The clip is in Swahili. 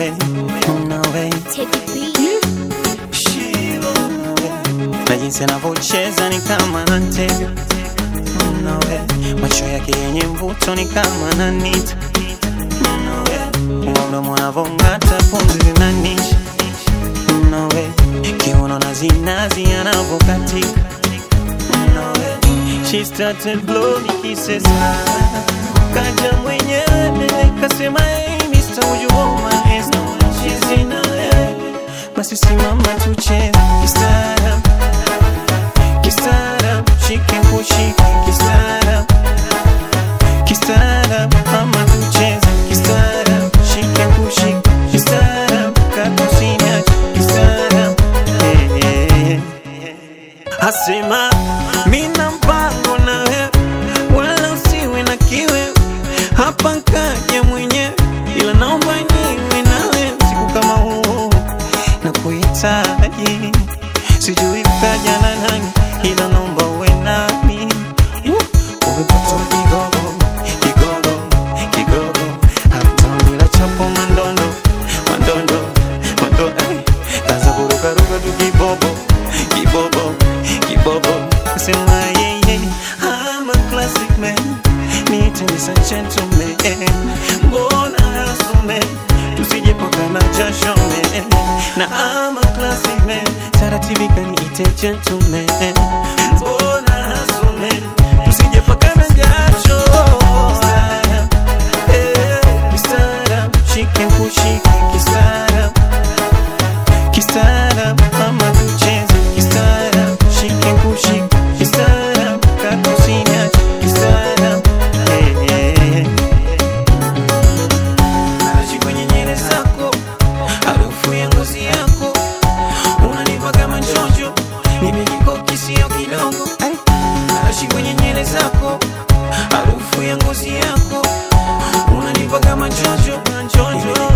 way, no way. Na jinsi anavyocheza ni kama anatega no way. Macho yake yenye mvuto ni kama ananita no way. Mdomo anavong'ata pumzi zinanisha no way. Kiuno na zinazi anavyokatika no way. She started blowing kisses Kaja mwenyewe kasema hey Mr. Would you hold my hands no she's in LA Basi simama tucheze kistaarab Kistaarab shike kushike kistaarab Kistaarab mama tucheze kistaarab shike kushike kistaarab kakusiniache kistaarab hey, hey, hey. Asema mina mpango na wewe, wala usiwe na kiwe hapa nkaja mwenyewe, ila naomba niwe nawe siku kama huu na kuhitaji, sijui kaja na nani, ila naomba uwe nami. Uh, Umepata kigogo, kigogo, kigogo, hata bila chapo mandondo, mandondo, mandondo, ay, kaza kurukaruka tu kibobo, kibobo, kibobo, sema yeah, yeah, I'm a classic man, need to be a gentleman, mbona hasume, tusije pakana jasho man, na I'm a classic man, taratibu kaniite gentleman, mbona hasume, tusije pakana jasho Eh, kistaarab, shike kushike kistaarab Kistaarab, mama tucheze kistaarab, shike kushike kistaarab, kakusiniache kistaarab. Eh, eh, eh. Narashi kwenye nywele zako, harufu ya ngozi yako, unanipa kama njonjo, mimi kikoki sio kidogo. Ay. Narashi kwenye nywele zako, harufu ya ngozi yako, unanipa kama njonjo, njonjo.